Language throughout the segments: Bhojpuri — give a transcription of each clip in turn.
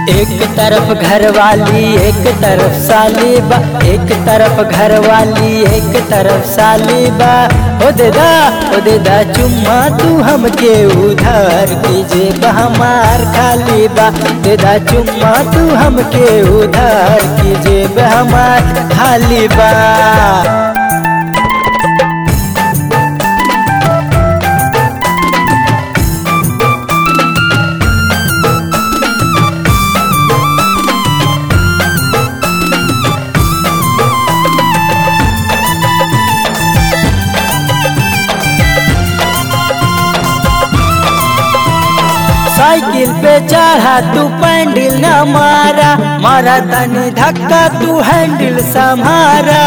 एक तरफ घरवाली एक तरफ साली बा एक तरफ घरवाली एक तरफ साली बा ओ देदा ओ देदा चुम्मा तू हमके उधार कीजे हमार खाली बा देदा चुम्मा तू हमके उधार कीजे हमार खाली बा साइकिल पे चढ़ा तू पैंडल न मारा मारा तनी धक्का तू हैंडल संभारा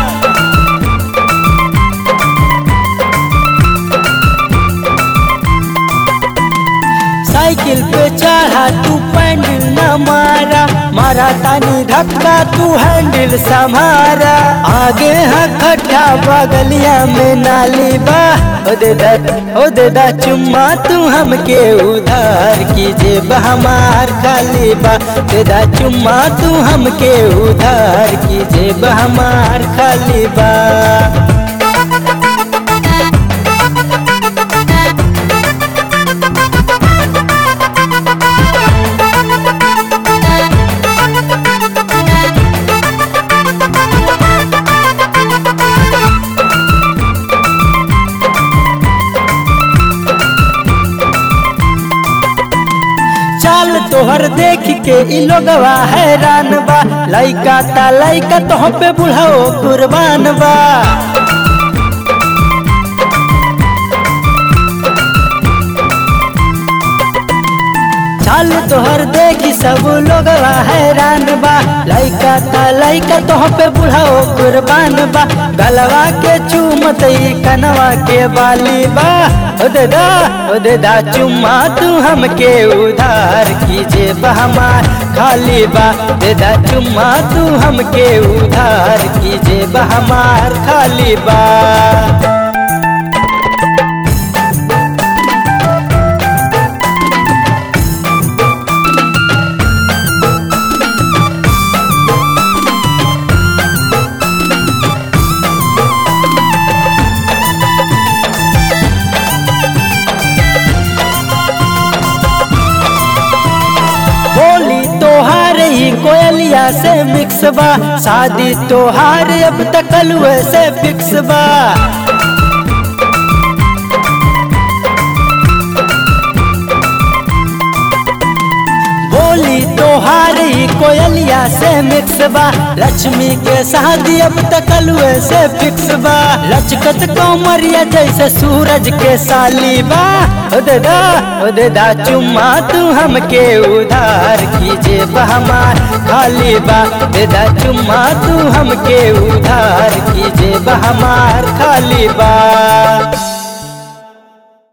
साइकिल पे चढ़ा तू पैंडल न मारा मारा तानी धक्का तू हैंडल संभारा आगे है खड्डा बगलिया में नाली बा ओ देदा ओ देदा चुम्मा तू हमके उधार कीजे हमार खाली बा देदा चुम्मा तू हमके उधार कीजे हमार खाली बा चाल तोहर देख के इ लोगवा हैरान बा लइका ता लइका तोह पे बुढ़ाओ कुर्बान बा चाल तोहर देखी सब लोगवा हैरान बा लइका ता लइका तोह पे बुढ़ाओ कुर्बान बा गलवा के चूमत ई कनवा के बाली बा ओ देदा ओ देदा चुम्मा तू हमके उधार कीजे हमार खाली बा देदा चुम्मा तू हमके उधार कीजे हमार खाली बा होली तोहार ही कोयलिया से मिक्स बा शादी तोहार अब तक से फिक्स बा बोली तोहार ही कोयलिया से मिक्स बा लक्ष्मी के शादी अब तक से फिक्स बा लचकत कौमरिया जैसे सूरज के साली बा ओ देदा ओ देदा चुम्मा तू हमके उधार कीजे हमार खाली बा देदा चुम्मा तू हमके उधार कीजे हमार खाली बा